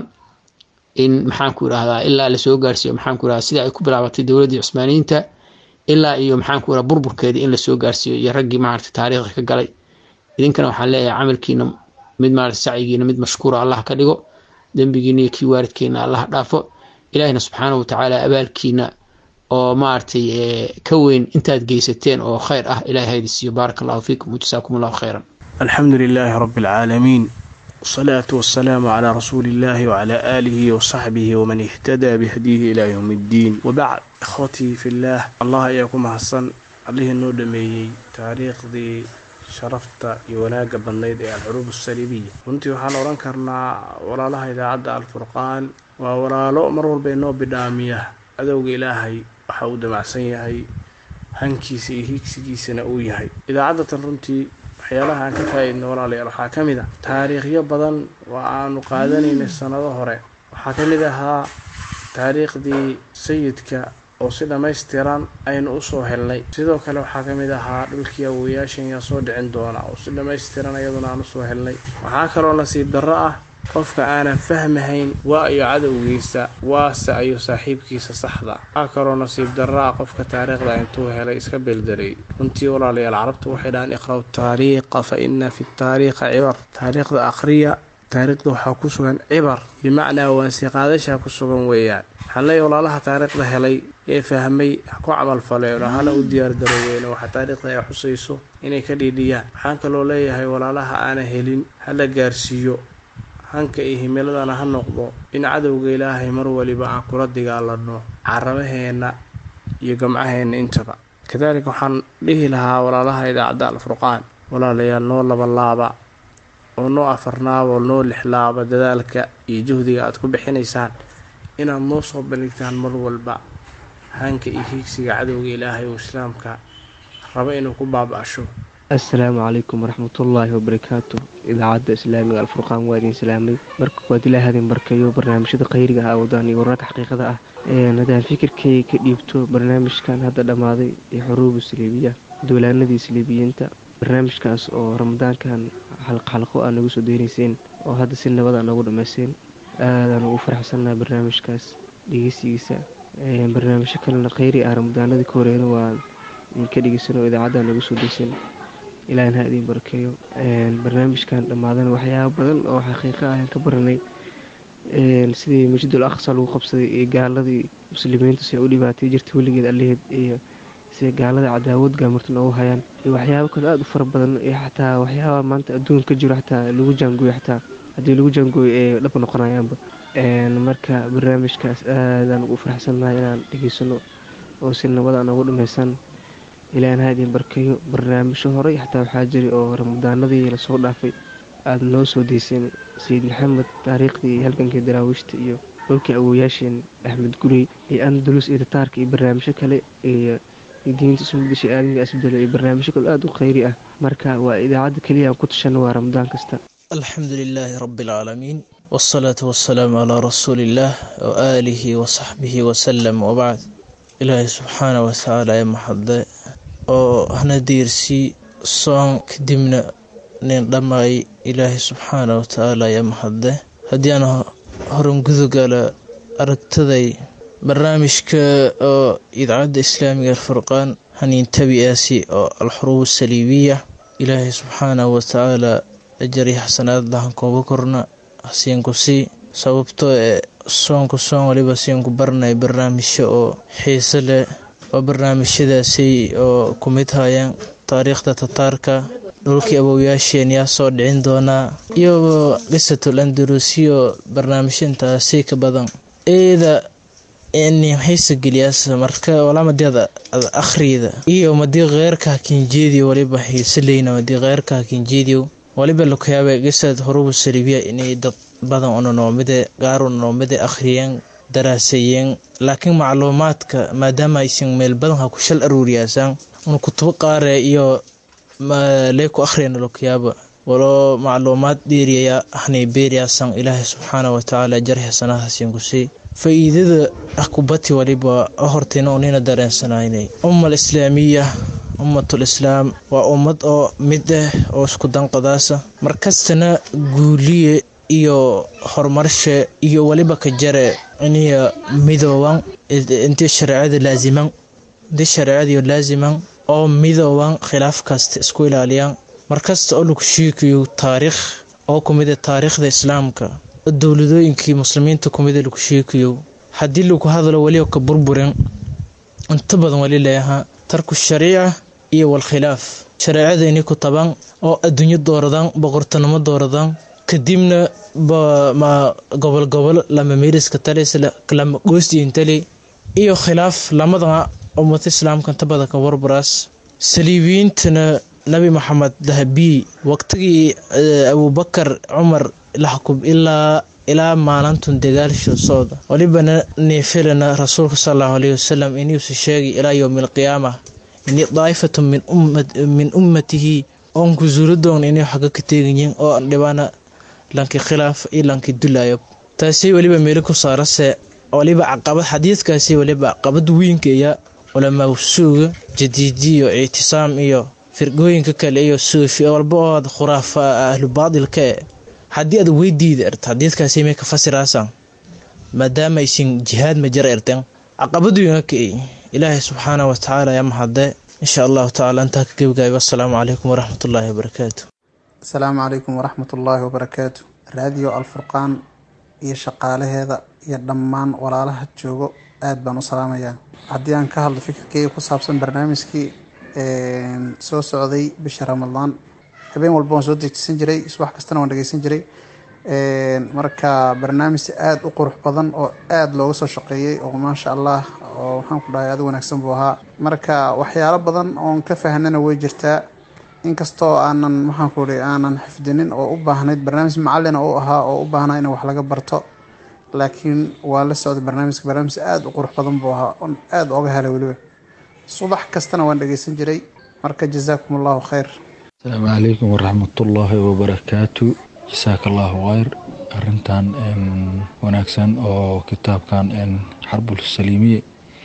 in maxaan ku idhahdaa ilaa lasoo gaarsiiyo maxaan ku idhahdaa sida ay ku bilaabatay dowladdii cusmaaniyiinta ilaa iyo maxaan ku idhahdaa burburkeedii in lasoo gaarsiiyo iyo raggii maaragtay taariikhda ka galay idinkana waxaan leeyahay camalkiina mid maaragtay sacyigiina mid mashkuura allah ka dhigo dembigiina iyo kii waalidkeena allah dhaafo ilaahina subxaanahu watacaala abaalkiina oo maaragtay ka weyn intaad geysateen oo khayr ah ilahay haydi siiyo baaraka allahu fiikum wajasaakum allahu khayran alxamdu lilaahi rabi alcaalamiin wsalaatu wasalaamu calaa rasuuli illaahi wacalaa aalihi wasaxbihi waman ihtadaa bihadiyihi ilaa yowmi iddiin wabacd ikhwatii fillaah allah ayaa ku mahadsan allihii noo dhameeyey taariikhdii sharafta iyo wanaagga badnayd ee alxuruub asaliibiya runtii waxaan odhan karnaa walaalaha idaacadda alfurqaan waa walaalo mar walba inoo bidhaamiya cadowga ilaahay waxa uu damacsan yahay hankiisa iyo hiigsigiisana uu yahay idaacaddatan runtii waxyaalaha aan ka faa-idno walaalayaal waxaa ka mid ah taariikhyo badan oo aanu qaadanaynay sannado hore waxaa ka mid ahaa taariikhdii sayidka oo si dhammaystiran aynu usoo helnay sidoo kale waxaa ka mid ahaa dhulkii awoyaashan yaa soo dhicin doona oo si dhammaystiran iyaduna aan usoo helnay waxaa kaloo nasiib darro ah qofka aanan fahmahayn waa iyo cadowgiisa waase ayo saaxiibkiisa saxda waxaa kaloo nasiib darro ah qofka taariikhda intuu helay iska beldelay runtii walaalayaal carabtu waxay dhahaan iqra'u taariikha fa ina fi taariikha cibar taariikhda akhriya taariikhda waxaa ku sugan cibar bimacnaa waansiqaadashaa ku sugan weeyaan waxaan leeyahy walaalaha taariikhda helay ee fahmay ku camalfaleen oo hana u diyaargarooween waxa taariikhda ay xusayso inay ka dhiidhiyaan waxaan kaloo leeyahay walaalaha aanan helin hala gaarsiiyo hanka iyo himiladana ha noqdo in cadowga ilaahay mar waliba aan kula dagaalano carabaheenna iyo gamcaheenna intaba kadaalika waxaan dhihi lahaa walaalaha idaacadda alfurqaan walaalayaal noo labalaaba oo noo afarnaaba oo noo lixlaaba dadaalka iyo juhdiga aad ku bixinaysaan inaad noo soo bandhigtaan mar walba hanka iyo hiigsiga cadowga ilaahay oo islaamka raba inuu ku baaba-asho assalaamu calaykum waraxmatullaahi wabarakaatu idaacadda islaamiga alfurqaan waa idin salaamay marka waad ilaa hadin barkayo barnaamijyada khayriga ah wadaan iyo wararka xaqiiqada ah hadaan fikirkay ka dhiibto barnaamijkan hadda dhammaaday ee xuruubu saliibiya duulaanadii saliibiyiinta barnaamijkaas oo ramadaankan xalqxalqo aa nagu soo deynayseen oo hadda si nabada noogu dhammayseen aadaan ugu faraxsannaha barnaamijkaas dhegeysigiisa barnaamijyo kalena khayri ah ramadaanadii ka horeena waa idinka dhegeysan oo idaacadda nagu soo deysan ilaahin ha idiin barakeeyo barnaamijkan dhammaadana waxyaaba badan oo xaqiiqa ah ka baranay sidii masjidul aqsa lagu qabsaday iyo gaaladii muslimiinta si u dhibaatay jirta weligeed allaheed iyo sida gaalada cadaawad gaamirta noogu hayaan iyo waxyaabo kale aada u fara badan iyo xataa waxyaaba maanta adduun ka jiro xataa lagu jaangooyo xataa haddii lagu jaangooyo ee dhab noqonayaanba marka barnaamijkaas aadaan ugu faraxsannahay inaan dhegeysano oo si nabada noogu dhammaysan ilaahin ha idiin barkeeyo barnaamijyo horey xataa waxaa jiray oo ramadaanadii lasoo dhaafay aada noo soo deyseen sayid maxamed taariikhdii iyo halgankii daraawiishta iyo dhowlkii awooyaasheen axmed gurey iyo andalus iyo tataarka iyo barnaamijyo kale iyo diinta ismudasha aadamiga asbedelo iyo barnaamijyo kale aada u khayri ah marka waa idaacadda keliya aan ku tashano waa ramadaan kasta alxamdu lilaahi rabi alcaalamiin wsalaatu wasalaamu calaa rasuuliillaah waaalihi wasaxbihi wasalam wabacd ilaahay subxaana watacaala ee maxade oo hana diirsii soon kadibna nin dhammaay ilaahay subxaana watacaala ee maxade haddii aan horan gudugala aragtaday barnaamijka oo idaacadda islaamiga alfurqaan haniintabiaasi oo alxuruub asaliibiya ilaahay subxaanahu watacaala ajar iyo xasanaad lahan kooga korna hasiinku sii sababtoo ee soonku soon waliba siinku barnay barnaamijyo oo xiise leh oo barnaamijyadaasi oo ku mid hayaan taariikhda tataarka dhulkii awowyaasheen yaa soo dhicin doonaa iyo qisatul andalusiyo barnaamijyo intaasi ka badan eeda xiisa geliyaas marka walaamadeeda akhriyda iyo madii keyrka kinjeediyo waliba xiisaleyna madii keyrka kinjeediyo waliba lakuyaaba qisad horubu salibiya inay dad badan unanomide gaar unanomide akhriyeen daraaseeyeen laakiin macluumaadka maadaama aysan meel badan ha ku shal aruuriyaasaan una kutubo qaare iyo lee ku akhriyana lakuyaaba waloo macluumaad dheeriyaya hanay beeriyaasan ilaahay subxaana watacaala jar xasanahaasiin kusii faa-iidada akubati waliba hortayna unina dareensanaynay ummal islaamiya ummatul islaam waa ummad oo mid ah oo isku danqadaasa markastana guuliye iyo horumarshe iyo waliba ka jare iniya midooban intii shareecada laasiman intii shareecadiyo laasiman oo midooban khilaaf kasta isku ilaaliyaan markasta oo lagu sheekayo taariikh oo kumida taariikhda islaamka dowladooyinkii muslimiinta kumida lagu sheekayo haddii lagu hadlo weliba ka burburin inta badan wali leeyahaa tarku shariica iyo walkhilaaf shareecada inay ku taban oo adduunyo dooradaan boqortonimo dooradaan kadibna ma gobol gobol lama meeriska tales lama goosdiin tale iyo khilaaf lamadana ummata islaamka inta badan ka burburaas saliibiyiintana nabi maxamed dahabiy waqtigii abubakar cumar laxkub ilaa ilaa maalintun dagaalsho socda walibana neefilana rasuulka sal allahu alayhi wasalam inuusa sheegay ilaa yowmi alqiyaama ini daa'ifatu min ummatihi oon ku suuradoon inay xaga ka teegayiin oo dhibana lanki khilaaf iyo lanki dulaayo taasi weliba meelo ku saarase waliba caqabad xadiidkaasi waliba caqabad weynkeeya culamaa suuga jadiidiyo ictisaam iyo firgooyinka kale iyo suufi walba oo aad khuraafa ahlu baadilka e haddii aad weydiida erta xadiidkaasi may ka fasiraasaan maadaama aysan jihaad ma jara erteen caqabaduyna ka ilaahay subxaana wa tacaala yaa mahadde insha allahu tacala intaa ka gebgaayo assalaamu calaykum waraxmatullaahi wabarakaatu asalaamu calaykum waraxmatullaahi wabarakaatu raadiyo alfurqaan iyo shaqaalaheeda iyo dhammaan walaalaha joogo aad baan u salaamayaa haddii aan ka hadlo fikirkeyga ku saabsan barnaamijkii soo socday bisha ramadaan habeen walba waan soo dejisan jiray subax kastana waan dhegeysan jiray marka barnaamij aada u qurux badan oo aada looga soo shaqeeyey oo maasha allah oo waxaan ku dhahay aada wanaagsan buu ahaa marka waxyaalo badan oon ka fahnana way jirtaa inkastoo aanan maxaan ku ihi aanan xifdinin oo u baahnayd barnaamij macalina u ahaa oo u baahnaa in wax laga barto laakiin waa la socday barnaamijka barnaamij aada u qurux badan buu ahaa oon aada oga helay weliba subax kastana waan dhegeysan jiray marka jazaakum allahu khayr asalaamu calaykum waraxmatullaahi wabarakaatu jasaaka allahu khayr arintan wanaagsan oo kitaabkan xarbul saliimiye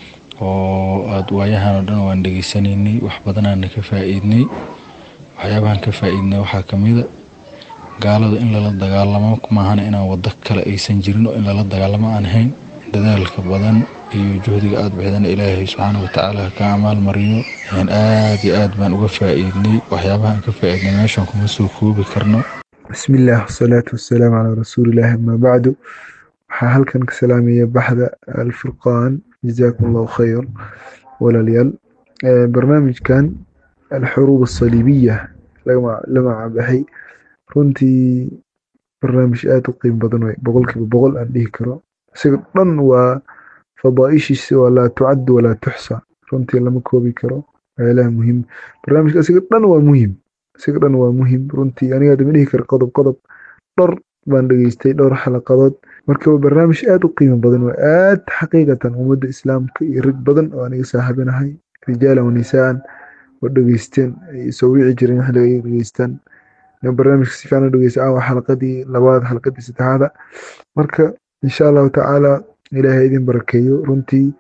oo aada waayahan oo dhan waan dhegeysanaynay wax badanaana ka faa-iidnay waxyaabahan ka faa-iidnay waxaa kamida gaalada in lala dagaalamo maahana inaan wado kale aysan jirin oo in lala dagaalamo aan ahayn dadaalka badan iyo juhdiga aada bixdana ilaahay subxaana watacaala ka amaal mariyo aada iyo aad baan uga faa-iidnay waxyaabahaan ka faa-iidnay meeshan kuma soo koobi karno bismillaah wasalaatu wasalaamu calaa rasuulillahi amaa bacdu waxaa halkan ka salaamaya baxda alfurqaan jazaakum allahu khayr walaalayaal barnaamijkan alxuruub asaliibiya la magacabaxay runtii barnaamij aada u qiim badan wey boqolkiiba boqol aan dhihi karo isaga dhan waa fadaaishiisa waa laa tucaddu walaa tuxsa runtii lama koobi karo waxyaalaha muhiim barnaamijka isaga dhan waa muhiim isaga dhan waa muhiim runtii aniga dama dhihi kara qodob qodob dhowr baan dhegeystay dhowr xalaqadood marka waa barnaamij aada u qiimo badan waa aad xaqiiqatan ummadda islaamka iyo rag badan oo aniga saaxiibinahay rijaalan wanisaan oo dhegeysteen ay soo wici jireen xilliga ay dhegeystaan barnaamijka si fiican u dhegeysta waa xalaqadii labaad xalaqadii saddexaada marka insha allahu tacaala ilaahay idin barakeeyo runtii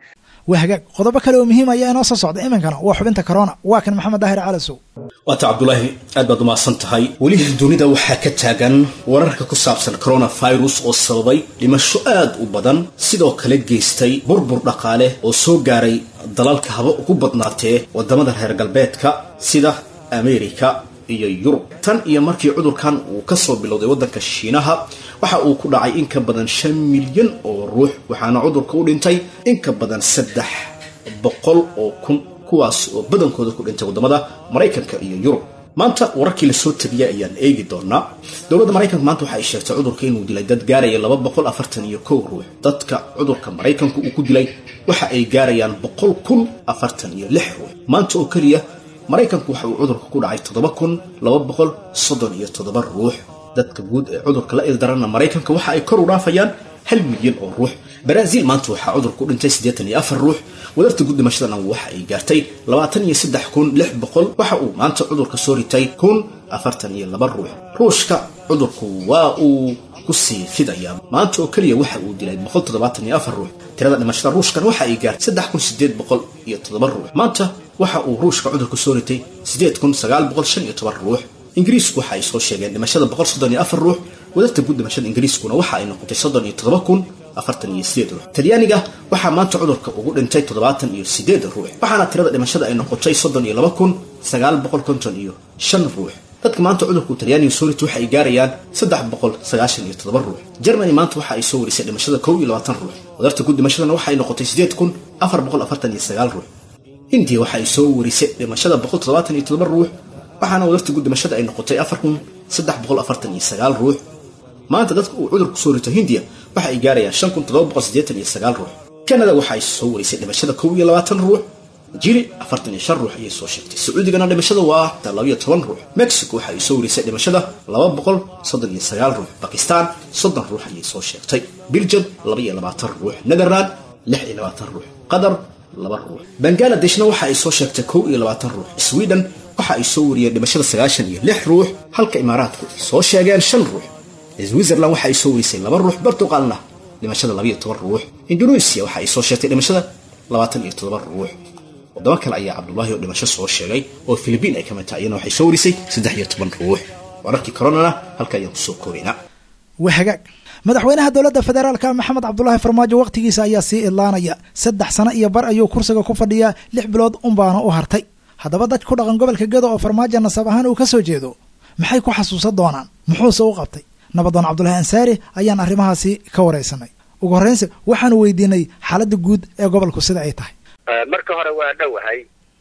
waa hagaag qodobo kale oo muhiim ayaa inoo soo socda iminkana waa xubinta corona waa kan maxamed daahir calasow waata cabdulaahi aad baad umahadsan tahay weli dunida waxaa ka taagan wararka ku saabsan coronavirus oo sababay dhimasho aad u badan sidoo kale geystay burbur dhaqaale oo soo gaaray dalalka haba ugu badnaatee wadamada reer galbeedka sida amerika iyo yurub tan iyo markii cudurkan uu kasoo bilowday waddanka shiinaha waxa uu ku dhacay in ka badan shan milyan oo ruux waxaana cudurka u dhintay in ka badan saddex boqol oo kun kuwaas oo badankooda ku dhintay wadamada maraykanka iyo yurub maanta wararkii lasoo tegiyay ayaan eegi doonaa dowladda maraykanka maanta waxa ay sheegtay cudurka inuu dilay dad gaaraya laba boqol afartan iyo kow ruux dadka cudurka maraykanku uu ku dilay waxa ay gaarayaan boqol kun afartan iyo lix ruux maanta oo keliya maraykanku waxa uu cudurka ku dhacay toddoba kun laba boqol soddon iyo toddoba ruux dadka guud ee cudurka la ildaranna maraykanka waxa ay kor u dhaafayaan hal milyan oo ruux baraaziil maanta waxaa cudurka u dhintay siddeetan iyo afar ruux wadarta guud dhimashadana waxa ay gaartay labaatan iyo saddex kun lix boqol waxa uu maanta cudurka soo ritay kun afartan iyo laba ruux ruushka cudurku waa uu ku sii fidayaa maanta oo keliya waxa uu dilay boqol toddobaatan iyo afar ruux tirada dhimashada ruushkan waxa ay gaartay saddex kun sideed boqol iyo toddoba ruux maanta waxa uu ruushka cudurka soo ritay sideed kun sagaal boqol shan iyo toban ruux ingiriisku waxa ay soo sheegeen dhimashada boqol soddon iyo afar ruux wadarta guud dhimashada ingiriiskuna waxa ay noqotay soddon iyo toddoba kun afartan iyo sideed ruux talyaaniga waxaa maanta cudurka ugu dhintay toddobaatan iyo sideed ruux waxaana tirada dhimashada ay noqotay soddon iyo laba kun sagaal boqol konton iyo shan ruux dadka maanta cudurku talyaaniga soo ritay waxa ay gaarayaan saddex boqol sagaashan iyo toddoba ruux germany maanta waxa ay soo warisay dhimashada kow iyo labaatan ruux wadarta guud dhimashadana waxa ay noqotay sideed kun afar boqol afartan iyo sagaal ruux hindiya waxa ay soo warisay dhimashada boqol toddobaatan iyo toddoba ruux waxaana wadarta guud dhimashada ay noqotay afar kun saddex boqol afartan iyo sagaal ruux maanta dadka uu cudurku soo rito hindiya waxa ay gaarayaan shan kun toddoba boqol siddeetan iyo sagaal ruux kanada waxa ay soo warisay dhimashada kow iyo labaatan ruux jiri afartan iyo shan ruux ayay soo sheegtay sacuudigana dhimashada waa labayo toban ruux mexico waxa ay soo warisay dhimashada laba boqol soddon iyo sagaal ruux bakistan soddon ruux ayay soo sheegtay belgium laba iyo labaatan ruux netherland lix iyo labaatan ruux qatar laba ruux bangaaladeshna waxa ay soo sheegtay kow iyo labaatan ruux sweden waxa ay soo wariyeen dhimashada sagaashan iyo lix ruux halka imaaraadku ay soo sheegeen shan ruux switzerland waxa ay soo warisay laba ruux portugalna dhimashada labayo toban ruux indonesia waxa ay soo sheegtay dhimashada labaatan iyo toddoba ruux wadamo kale ayaa cabdullaahi oo dhimasho soo sheegay oo filibiin ay ka mid tahay iyana waxay soo warisay saddex iyo toban ruux wararkii koronana halka ayaan kusoo koobaynaa waa hagaag madaxweynaha dowladda federaalka maxamed cabdulaahi farmaajo wakhtigiisa ayaa sii idlaanaya saddex sano iyo bar ayuu kursiga ku fadhiyaa lix bilood unbaana u hartay haddaba dad ku dhaqan gobolka gedo oo farmaajo nasab ahaan uu ka soo jeedo maxay ku xasuusan doonaan muxuuse u qabtay nabadoon cabdulaahi ansaari ayaan arrimahaasi ka waraysanay ugu horreynse waxaanu weydiinay xaaladda guud ee gobolku sida ay tahay marka hore waa dhowahay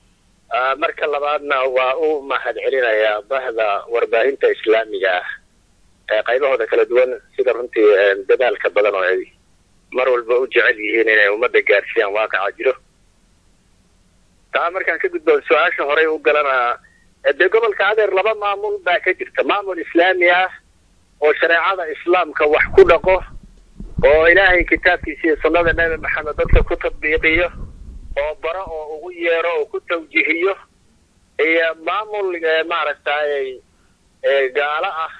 marka labaadna waa u mahad celinayaa bahda warbaahinta islaamiga ah ee qaybahooda kala duwan sida runtii dadaalka badan oo ay mar walba u jecel yihiin inay ummadda gaarsiiyaan waaqaca jiro taa markaan ka gudbo su-aasha horey u galana dee gobolka adeer laba maamul baa ka jirta maamul islaami ah oo shareecada islaamka wax ku dhaqo oo ilaahay kitaabkiisa iyo sunnada nebi maxamed dadka ku tadbiiqiyo oo baro oo ugu yeero oo ku tawjihiyo iyo maamul maaragtay gaalo ah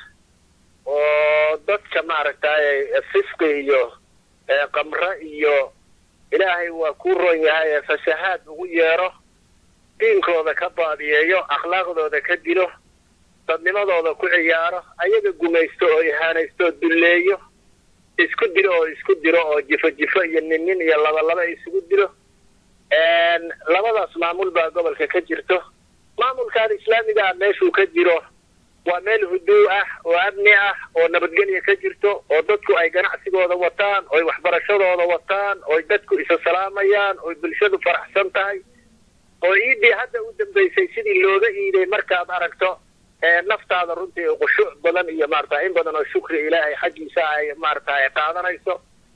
oo dadka maaragtay fisqi iyo qamre iyo ilaahay waa ku ron yahay ee fasahaad ugu yeero diinkooda ka baadiyeeyo akhlaaqdooda ka dilo dadnimadooda ku ciyaaro ayaga gumaysto oo ihaanaysto oo dulleeyo isku diro oo isku diro oo jifo jifo iyo nin nin iyo laba laba isugu diro labadaas maamul baa gobolka ka jirto maamulkan islaamiga ah meeshuu ka jiro waa meel huduu ah oo amni ah oo nabadgelya ka jirto oo dadku ay ganacsigooda wataan oy waxbarashadooda wataan oy dadku isa salaamayaan oy bulshadu faraxsan tahay oo iidii hadda u dambaysay sidii looga iiday markaad aragto naftaada runtii khushuuc badan iyo maarata in badan oo shukri ilaahay xaggiisa ay maarata ay qaadanayso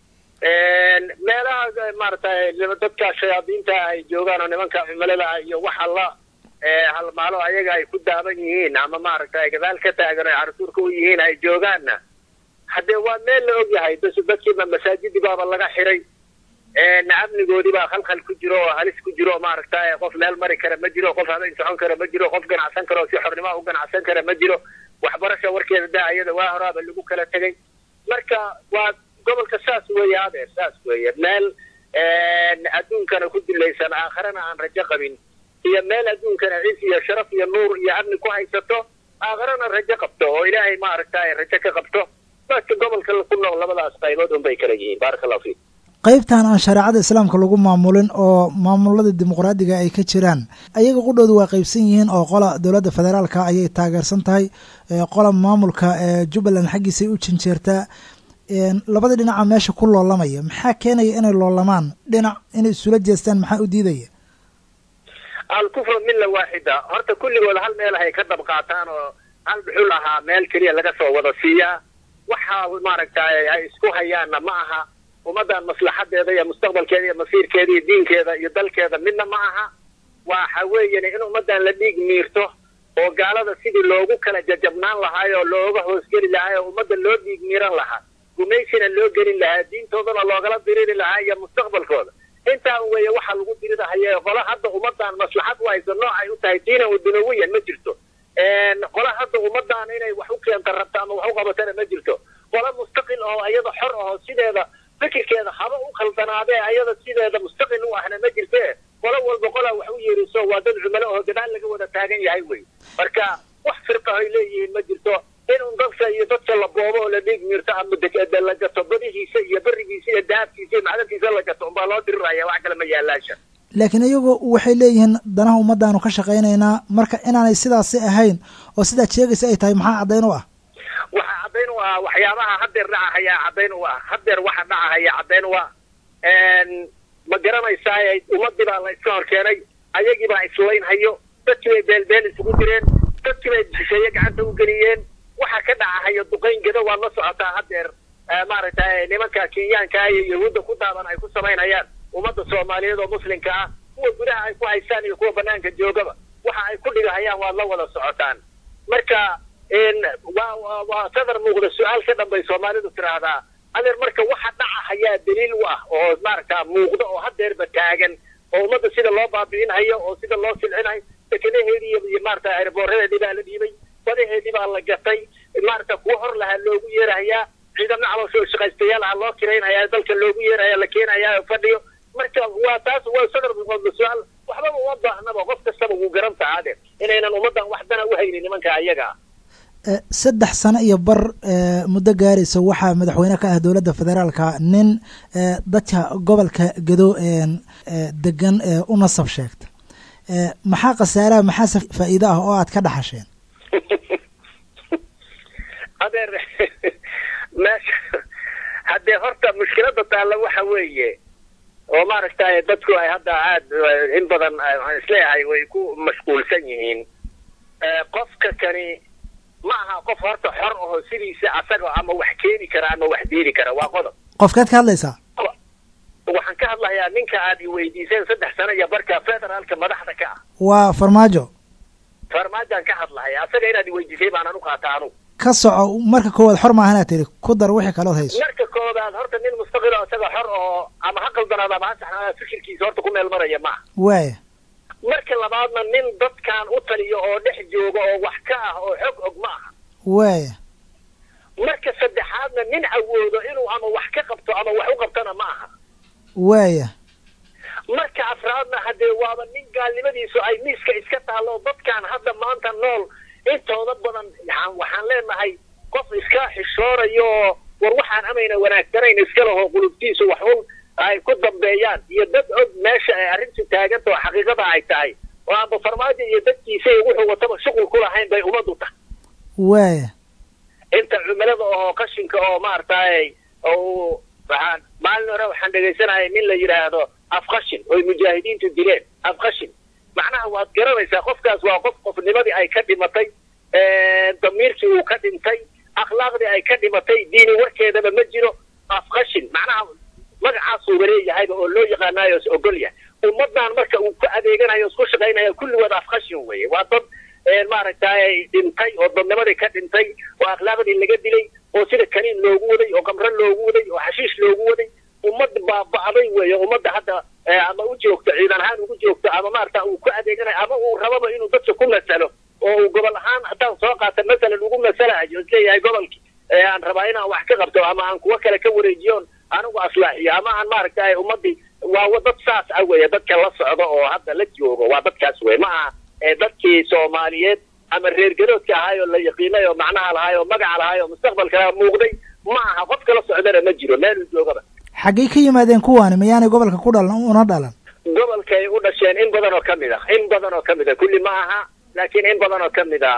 meelaha maarata dadka shayaadiinta ay joogaan oo nimanka cimilada ah iyo waxa la halmaalo ayaga ay ku daaban yihiin ama maaragta ay gadaal ka taagan ay carsuurka u yihiin ay joogaanna haddee waa meel la og yahay bas dadkiiba masaajidii baaba laga xiray amnigoodii baa khalkhal ku jiro oo halis ku jiro maaragta qof meel mari kara ma jiro qof habeen socon kara ma jiro qof ganacsan kara oo si xornimo u ganacsan kara ma jiro waxbarasha warkeeda daa iyada waa horaaba lagu kala tegay marka waa gobolka saas weeye adeer saas weeye meel adduunkana ku dilaysan aakharana aan rajo qabin iyo meel adduunkana cis iyo sharaf iyo nuur iyo amni ku haysato aakharana rajo qabto oo ilaahay maaragtay rajo ka qabto dadka gobolka ku nool labadaas qaybood un bay kala yihiin baaraka allahu fiik qaybtan aan shareecada islaamka lagu maamulin oo maamulada dimuqraadiga ay ka jiraan ayaga qudhoodu waa qaybsan yihiin oo qola dowladda federaalka ayay taageersan tahay qola maamulka jubbaland xaggiisay u janjeertaa labada dhinaca meesha ku loolamaya maxaa keenaya inay loolamaan dhinac inay isula jeestaan maxaa u diidaya alkufru milla waaxida horta kulligood hal meel hay ka dab qaataan oo hal dhuxul ahaa meel keliya laga soo wada siiyaa waxa maaragtay ay isku hayaanna ma aha ummaddan maslaxadeeda iyo mustaqbalkeeda iyo masiirkeeda iyo diinkeeda iyo dalkeeda midna ma aha waxa weeyane in ummaddan la dhiig miirto oo gaalada sidii loogu kala jajabnaan lahaay oo looga hoosgeli lahaay oo ummadda loo dhiig miiran lahaa gumaysina loo gelin lahaa diintoodana loogala diriri lahaa iyo mustaqbalkooda intaa weeye waxaa lagu dirirahaya qola hadda ummaddan maslaxad u hayso noocay u tahay diinan wa dunawiyan ma jirto qola hadda ummaddan inay wax u keenta rabta ama wax u qabatana ma jirto qola mustaqil oo ayada xor aho sideeda fikirkeeda haba u khaldanaadee ayada sideeda mustaqil u ahna ma jirte qolo walba qolaa wax u yeeriso waa dad cumalo oo gadaal laga wada taagan yahay wey marka wax firqahoy leeyihiin ma jirto in un dadka iyo dadka la boobo oo la dhiig miirto ama la gato badihiisa iyo berigiisa iyo dahabkiisa iyo macdantiisa la gato unbaa loo diriraya wax kale ma yaalaasha laakiin iyagu waxay leeyihiin danaha ummaddaanu ka shaqaynaynaa marka inaanay sidaasi ahayn oo sidaad sheegaysa ay tahay maxaa caddayn u ah waxaa caddayn u ah waxyaabaha haddeer dhacahayaa caddayn u ah haddeer waxa dhacahaya caddayn u ah ma garanaysaa ummadii baa la iska hor keenay ayagii baa islaynhayo dadkii bay beelbeel isugu direen dadkii bay shisheeye gacanta u geliyeen waxa ka dhacahayo duqayn geda waad la socotaa haddeer maaragtay nimanka kenyaanka iyo yahuudda ku daaban ay ku samaynayaan ummadda soomaaliyeed oo muslimka ah kuwa gudaha ay ku haystaan iyo kuwa banaanka joogaba waxa ay ku dhigahayaan waad la wada socotaan marka waa waa sadar muuqda su-aal ka dhan bay soomaalidu tiraahdaa adeer marka waxa dhacahayaa daliil u ah oo maaragta muuqda oo haddeerba taagan oo ummadda sida loo baabi'inhayo oo sida loo silcinayo dekadaheedii iyo maarata airboorradeedii baa la dhiibay badaheedii baa la gatay maarata kuwa hor lahaa loogu yeerahayaa ciidamna calooshoo shaqaystayaal aha loo kiraynhayaa dalka loogu yeerahaya la keenayaa oo fadhiyo marka waa taas waa sadar muuqda su-aal waxbaba uma baahnaba qof kastaba wuu garan taha adeer inaynan ummaddan waxdana u haynin nimanka ayaga ah saddex sano iyo bar muddo gaaraysa waxaa madaxweyne ka ah dowladda federaalka nin dadka gobolka gedo degan u nasab sheegta maxaa khasaaraha maxaase faa'iido ah oo aad ka dhaxasheen adeer meesha haddee horta mushkilada taalla waxa weeye oo maaragtay dadku ay hadda aad in badan waxaan isleeyahay way ku mashquulsan yihiin qofka kani ma aha qof horta xor aho sidiisa asaga ama wax keeni kara ama wax diiri kara waa qodob qofkeed ka hadlaysaa waxaan ka hadlayaa ninka aad i weydiiseen saddex sano iyo barka federaalka madaxda ka ah waa farmaajo farmaajaan ka hadlahaya asaga inaad i weydiisay baanaan u qaata anugu ka soco marka koowaad xor maahanaa tiri ku dar wixii kalood hayso marka koobaad horta nin mustaqil oo isaga xor oo ama ha qaldanaada ama ha saxnaada fikirkiisa horta ku meel maraya maaha waaya marka labaadna nin dadkan u taliyo oo dhex jooga oo wax ka ah oo xog og ma aha waaya marka saddexaadna nin awoodo inuu ama wax ka qabto ama wax u qabtona ma aha waaya marka afraadna haddee waaba nin gaalnimadiisu ay miiska iska taallo dadkan hadda maanta nool intooda badan waxaan leenahay qof iska xishoonayo oo war waxaan amayna wanaagsanayn iska laho qulubtiisu wax un ay ku dambeeyaan iyo dad og meesha ay arrintu taaganta oo xaqiiqada ay tahay oo aanba farmaajo iyo dadkiisa iyo wuxuu wataba shuqul ku lahayn bay ummaddu tahay waaya inta cumilada oo qashinka oo maaragtay oo waxaan maalin hore waxaan dhegaysanayay nin la yidhaahdo afqashin oy mujaahidiintu dileen afqashin macnaha waad garanaysaa qofkaas waa qof qofnimadii ay ka dhimatay damiirkii uu ka dhintay akhlaaqdii ay ka dhimatay diini warkeedaba ma jiro afqashin macnaha magacaasuuba leeyahayba oo loo yaqaanaayo is ogol yahay ummaddan marka uu ku adeeganayo isku shaqaynayo kulligood afqashin weeye waa dad maaragtay dhintay oo dadnimadii ka dhintay oo akhlaaqdii laga dilay oo sida kaniin loogu waday oo kamro loogu waday oo xashiish loogu waday ummad baaba'day weeye ummadda hadda ama u joogto ciidan ahaan ugu joogto ama maarata uu ku adeeganayo ama uu rababa inuu dadka ku masalo oo uu gobol ahaan haddaan soo qaata masalan ugu masalahayo isleeyahay gobolkii aan rabaa inaan wax ka qabto ama aan kuwo kale ka wareejiyoon anigu aslaaxiyo ama aan maaragtay ummadii waa dad saas ah weeye dadka la socda oo hadda la joogo waa dadkaas wey ma aha dadkii soomaaliyeed ama reer garoodka ahaay oo la yaqiinay oo macnaha lahaay oo magaca lahaay oo mustaqbalka muuqday ma aha qofka la socdana ma jiro meeluu joogaba xaggay ka yimaadeen kuwaani miyaanay gobolka ku dhalan una dhalan gobolkay u dhasheen in badan oo kamid ah in badan oo kamid ah kulli ma aha laakiin in badan oo kamid ah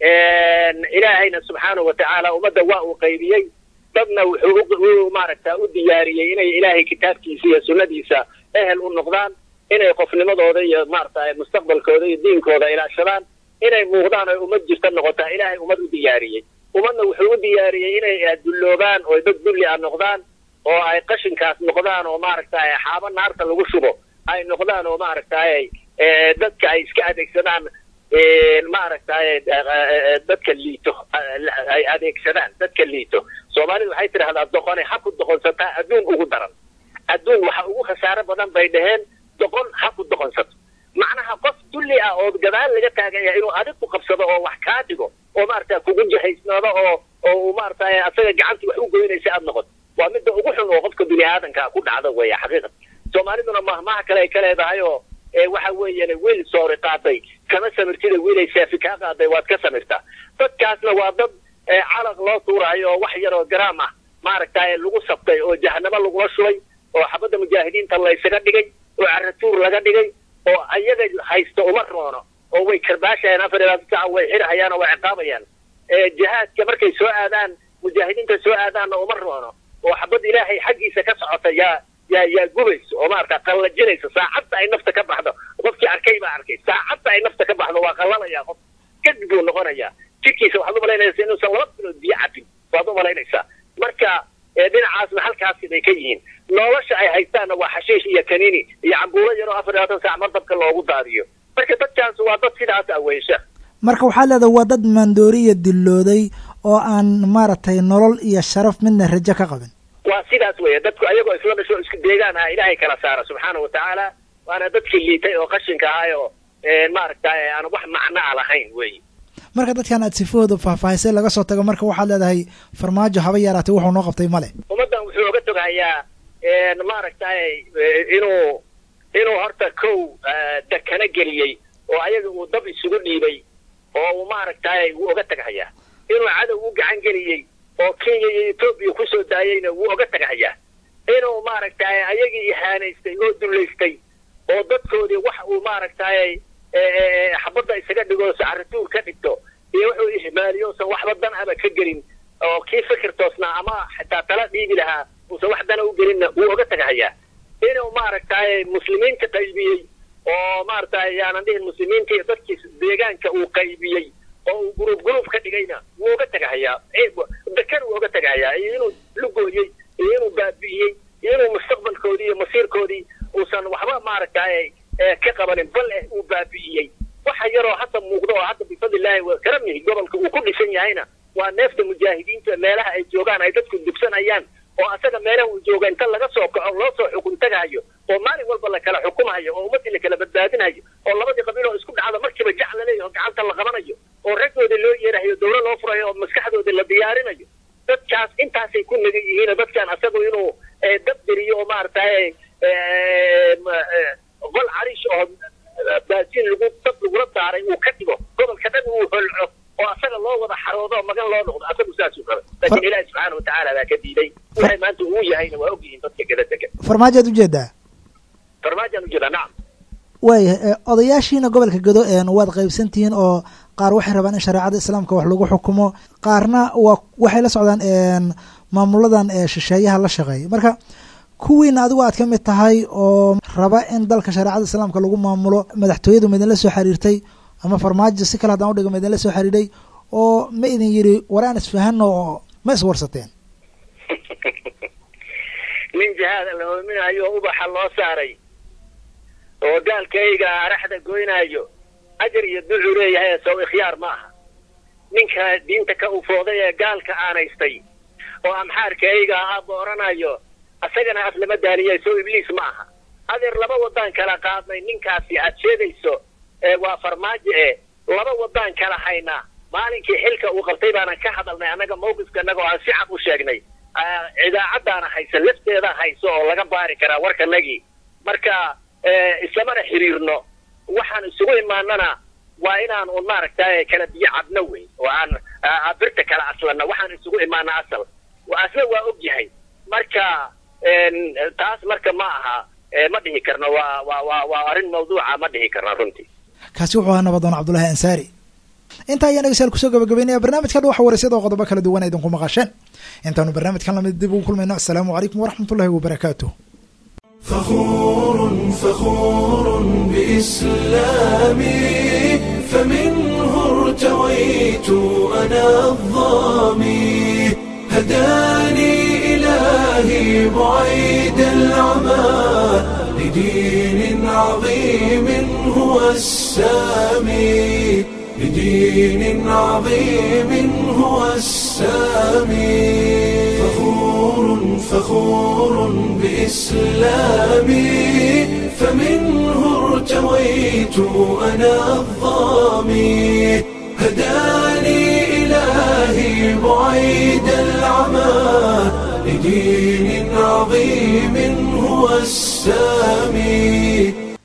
ilaahayna subxaanahu watacaala ummadda waa uu qaybiyey dadna wuxuu maaragta u diyaariyey inay ilaahay kitaabkiisa iyo sunnadiisa ehel u noqdaan inay qofnimadooda iyo maarata mustaqbalkooda iyo diinkooda ilaashadaan inay muuqdaan oo ummad jirta noqotaa ilaahay ummad u diyaariyey ummadna wuxuu u diyaariyey inay dulloobaan oo dad dulli ah noqdaan oo ay qashinkaas noqdaan oo maaragtay xaabo naarta lagu shubo ay noqdaan oo maaragtay dadka ay iska adeegsadaan maaragtay dadka liito ay adeegsadaan dadka liito soomaalidu waxay tidhahdaa doqone ha ku doqonsataa adduun ugu daran adduun waxa ugu khasaaro badan bay dhaheen doqon ha ku doqonsato macnaha qof dulli ah oo gadaal laga taaganya inuu adig ku qabsado oo wax kaa dhigo oo maarata kugu jahaysnaado oo oo maaragtay asaga gacantii wax u goynaysa aad noqoto waa midda ugu xun oo qofka bini aadanka ku dhacda weya xaqiiqat soomaaliduna mahmaha kale ay ka leedahay oo waxa weeyaan wiil soori qaaday kama samirtida wiilay saafi kaa qaaday waad ka samirtaa dadkaasna waa dad calaq loo tuurayo oo wax yar oo garaam ah maaragtay lagu sabtay oo jahanamo lagula shubay oo xabadda mujaahidiinta laysaga dhigay oo caratuur laga dhigay oo ayaga haysto uma roono oo way karbaashayaan afar iyo labaatan saaca way xirhayaan oo way ciqaabayaan jihaadka markay soo aadaan mujaahidiinta soo aadaanna uma roono oo xabad ilaahay xaggiisa ka socota yaa yaa yaa gubayso oo maarata qallajinayso saacadda ay nafta ka baxdo qofkii arkay baa arkay saacadda ay nafta ka baxdo waa qallalaya qof kadib buu noqonayaa jidhkiisa waxaad umalaynaysa inuusan laba bilood biyo cabin waad umalaynaysaa marka dhinacaasna halkaasi bay ka yihiin nolosha ay haystaanna waa xashiish iyo kaniini iyo cambuulo yaroo afar iyo labaatan saac mardabka loogu daadiyo marka dadkaas waa dad sidaas ah weysha marka waxaad leedahay waa dad maandooriya dillooday oo aan maaragtay nolol iyo sharaf midna rajo ka qabin waa sidaas weeye dadku ayagoo isla dhasho isku deegaan aha ilaahay kala saara subxaana watacaala waana dadkii liitay oo qashinka ahay oo maaragtay aan wax macno a lahayn weeye marka dadkan aad sifahooda faahfaahisay laga soo tago marka waxaad leedahay farmaajo haba yaraatay wuxuu noo qabtay male ummaddan wuxuu oga toghayaa maaragtay inuu inuu horta kow dakana geliyey oo ayaga uu dab isugu dhiibay oo uu maaragtay wuu oga teghayaa inuu cadow u gacan geliyey oo kenya iyo etoobiya kusoo daayeyna wuu oga teghayaa inuu maaragtay ayagii ihaanaystay oo dullaystay oo dadkoodii wax uu maaragtay xabadda isaga dhigo caratuur ka dhigto iyo wuxuu ihmaaliyo usan waxba dan aba ka gelin oo kii fikir toosnaa ama xitaa tala dhiibi lahaa uusan wax dana u gelinna wuu oga teghayaa inuu maaragtay muslimiinta qaybiyey oo maaragtay yaanan dhihin muslimiinta iyo dadkii deegaanka uu qaybiyey oo uu gurub gurub ka dhigayna wuu oga teghayaa dakan wuu oga teghayaa iyo inuu lugooyey iyo inuu baabi'iyey iyo inuu mustaqbalkoodii iyo masiirkoodii uusan waxba maaragtay ka qabanin bal eh uu baabi'iyey waxa yaroo hadda muuqda oo hadda bifadlilaahi wa karamihi gobolka uu ku dhisan yahayna waa neefta mujaahidiinta meelaha ay joogaan ay dadku dugsanayaan oo asaga meelaha uu jooga inta laga soo kaco loo soo xukun tagahayo oo maalin walba la kala xukumayo oo ummaddii la kala badbaadinayo oo labadii qabiil oo isku dhacda markiiba jac la leeyaho gacanta la qabanayo oo raggoodii loo yeerahayo dawla loo furayo oo maskaxdoodii la diyaarinayo dadkaas intaasay ku nagan yihiin dadkan asagu inuu dab geliyo oo maaragtay qol cariish oo baasiin lagu dab lagula saaray uu ka dhigo gobolka dhan uu holco oo asaga loo wada xaroodo oo magan loo noqdo asagu saasuu raba laakiin ilaahi subxaana watacaala baa ka diiday waxay maanta uu yahayna waa ogyihiin dadka gada degan farmaajoad ujeedaa farmaajaan ujeedaa nacam waayahay odayaashiina gobolka gado waad qaybsantihiin oo qaar waxay rabaan in shareecada islaamka wax lagu xukumo qaarna waa waxay la socdaan maamuladan shisheeyaha la shaqeeya marka kuwiina adigu aad ka mid tahay oo raba in dalka shareecada islaamka lagu maamulo madaxtooyadu ma idinla soo xiriirtay ama farmaajo si kale haddaan udhigo ma idinla soo xiriiray oo ma idin yidhi war aan isfahano oo ma iswarsateen nin jihaada la hoominayo ubaxa loo saaray oo gaalkayga araxda goynaayo ajar iyo ducuu leeyahay sow ikhyaar ma aha ninka diinta ka ufooday ee gaalka aanaystay oo amxaarkayga ahaa booranayo asagana af lama daaniya sow ibliis ma aha adeer laba wadaan kala qaadnay ninkaasi aad sheegayso waa farmaajo e laba wadaan kala haynaa maalinkii xilka uu qabtay baanan ka hadalnay annaga mawqifka annaga oo aan si cad u sheegnay idaacaddaana haysa lafteeda hayso oo laga baari karaa warkanagii marka islamana xiriirno waxaan isugu imaanana waa inaan un maaragtay kala biyo cabno wey oo aan birta kala aslana waxaan isugu imaana asal asla waa og yahay marka taas marka ma aha ma dhihi karno waa waa waa waa arrin mawduuca ma dhihi karno runtii kaasi wuxuu ahaa nabadoon cabdullaahi ansaari intaa ayaan dhegeystayaal kusoo gabagabeynaya barnaamijkan waxa waraysyada oo qodobo kala duwan idinku maqasheen intaanu barnaamijkan lamid dib ugu kulmayno asalaamu calaykum waraxmat ullahi wabarakaatuh فخور فخور بإسلامي فمنه ارتويت أنا الظامي هداني إلهي بعيد العمى لدين عظيم هو السامي لدين عظيم هو السامي فخور فخور بإسلامي فمنه ارتويت أنا الظامي هداني إلهي بعيد العمى لدين عظيم هو السامي